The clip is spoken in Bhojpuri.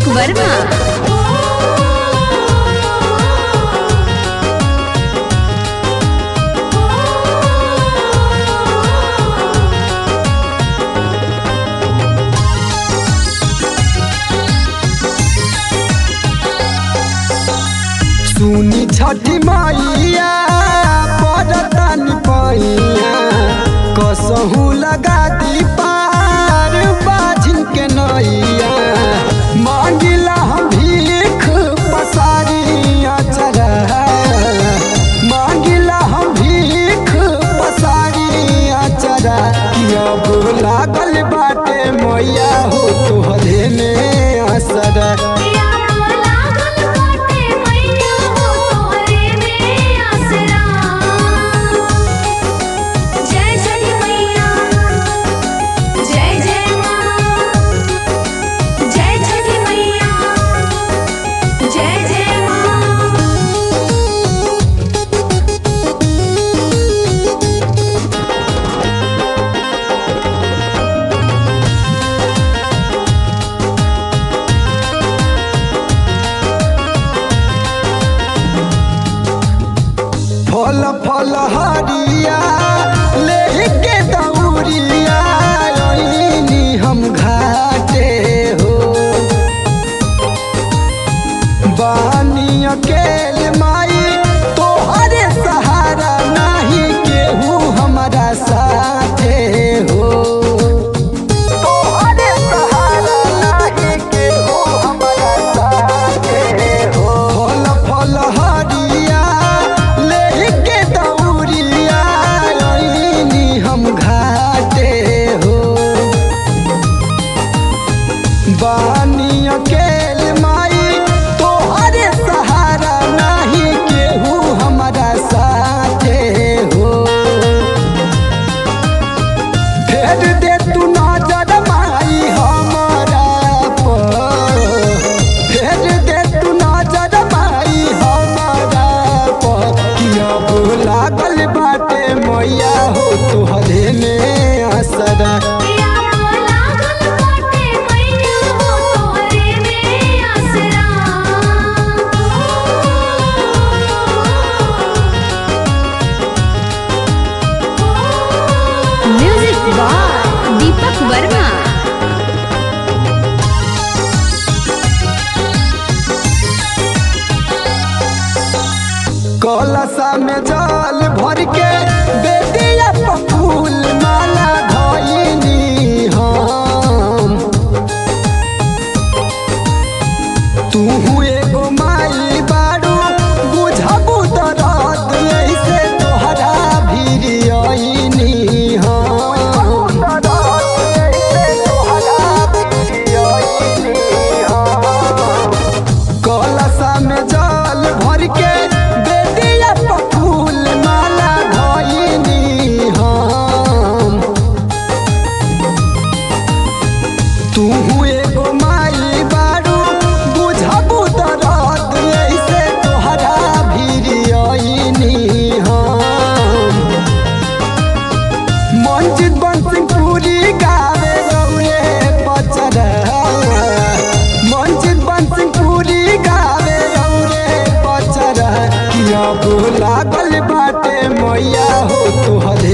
दीपक वर्मा सुनी छठी मैया पड़तानी पैया कसहू लगा दी पार बाझिन के नैया मांगिला हम भीख पसारी अचरा मांगिला हम भीख पसारी अचरा कि अब लागल बाटे मैया हो तोहरे में असरा जय छठी मैया जय जय माँ जय छठी मैया जय जय माँ फल फल हरिया लेके दौरिया अइनी हम घाटे हो बानी अकेल माई तोहरे सहारा नहीं केहू हमारा साथे हो तोहरे सहारा नहीं केहू हमारा साथे हो फल फल हरिया लेके दौरिया अइनी हम घाटे हो बानी अकेल माई तोहरे सहारा नहीं केहू हमारा साथे हो फेर दे तू नजर माई हमारा पर फेर दे तू नजर माई हमारा पर कि अब लागल बाटे मैया हो तोहरे में असरा लागल बाटे मैया हो तोहरे में आसरा म्यूजिक बाय दीपक वर्मा कलशा में जल भर के बेदिया पर फूल माला धइनी हम तू एगो माई बारू बुझबू दरद ऐसे तोहरा भीर अइनी हम कलशा में जल भर के बेदिया पर फूल माला धइनी हम तू एगो माई बारू बुझबू दरद ऐसे तोहरा भीर अइनी हम मंजित बंसिंग पूरी गावे रौरे पचरा मंजित बंसिंग पूरी गावे रौरे पचरा कि अब लागल बाटे मैया हो तोहरे